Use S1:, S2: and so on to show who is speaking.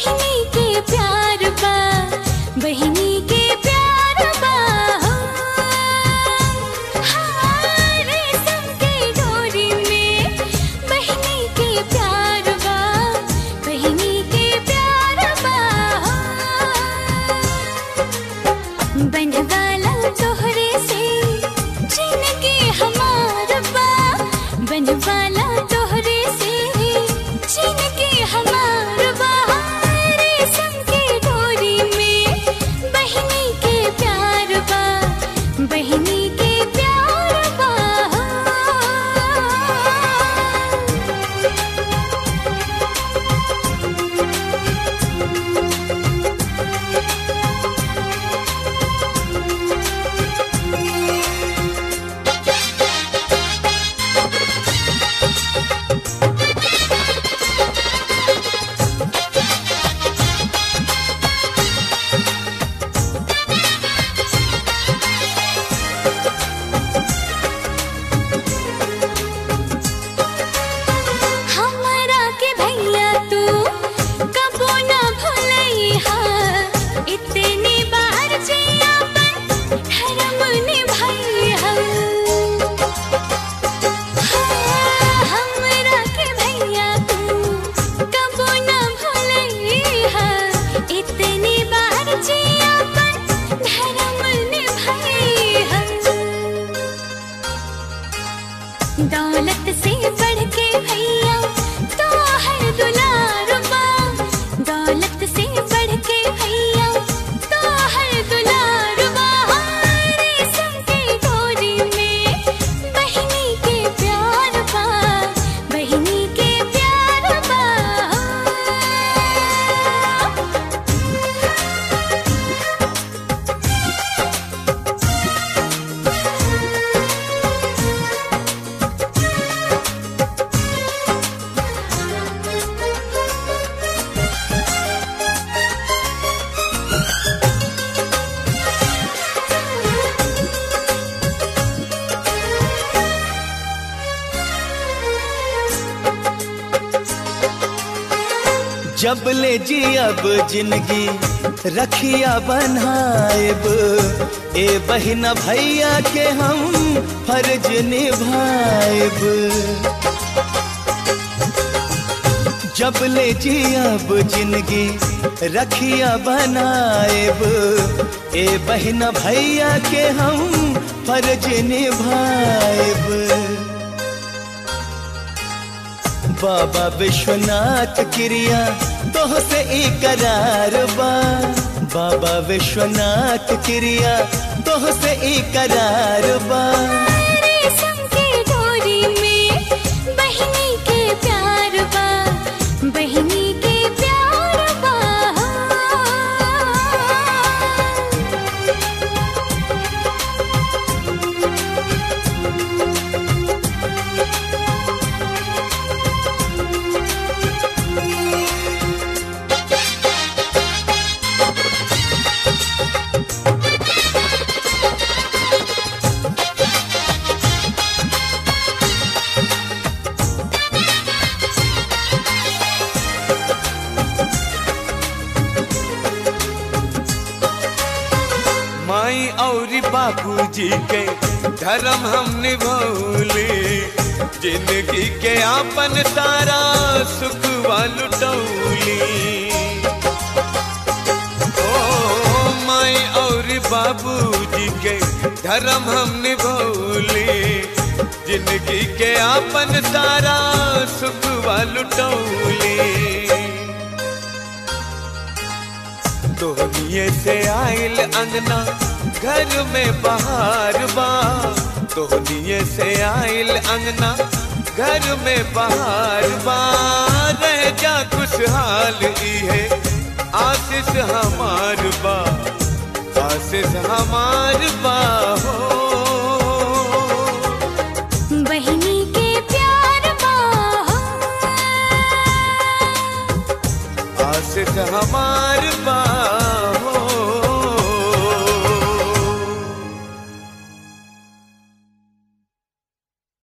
S1: बहिनी के प्यार बा बहिनी के प्यार बा हो हाँ, रेशम के डोरी में बहिनी के प्यार बा बहिनी के प्यार बा हो बनवाला तोहरे से जिंदगी हमार बा बनवाला तोहरे से जिंदगी हमार बा रेशम के डोरी में बहिनी के प्यार बा बहिनी के प्यार बा हमरा के भैया तू कबो न भूलैहा इतनी बार जे अपन धर्म निभैहा हाँ, हमरा के भैया तू कबो न भूलैहा इतनी बार जे अपन धर्म निभैहा दौलत से बढ़ के भैया तो हर दुलार बा दौलत से बढ़ के भैया तो हर दुलार बा रेशम के डोरी में बहिनी के प्यार बा बहिनी के प्यार बा
S2: जब ले जी अब जिंदगी रखिया बनाएब ए बहिना भैया के हम फर्ज निभाएब जब ले जी अब जिंदगी रखिया बनाएब ए बहिना भैया के हम फर्ज निभाएब बाबा विश्वनाथ क्रिया तोह से इकरार बा बाबा विश्वनाथ क्रिया तोह से इकरार बा
S1: रेशम के डोरी में बहिनी के प्यार बा बहिनी के प्यार बा
S3: माई और बाबूजी के धर्म हम निभौले जिंदगी के आपन तारा सुख लुटौली ओ माई और बाबूजी के धर्म हम निभौले जिंदगी के आपन तारा सुख लुटौली तोहनिए से आइल अंगना घर में बहार बा तोहनिए से आइल अंगना घर में बहार बा रह जा खुशहाल ई है आशीष हमार बा आशीष हमार बा हो
S1: बहिनी के प्यार बा
S3: आशीष हमार बा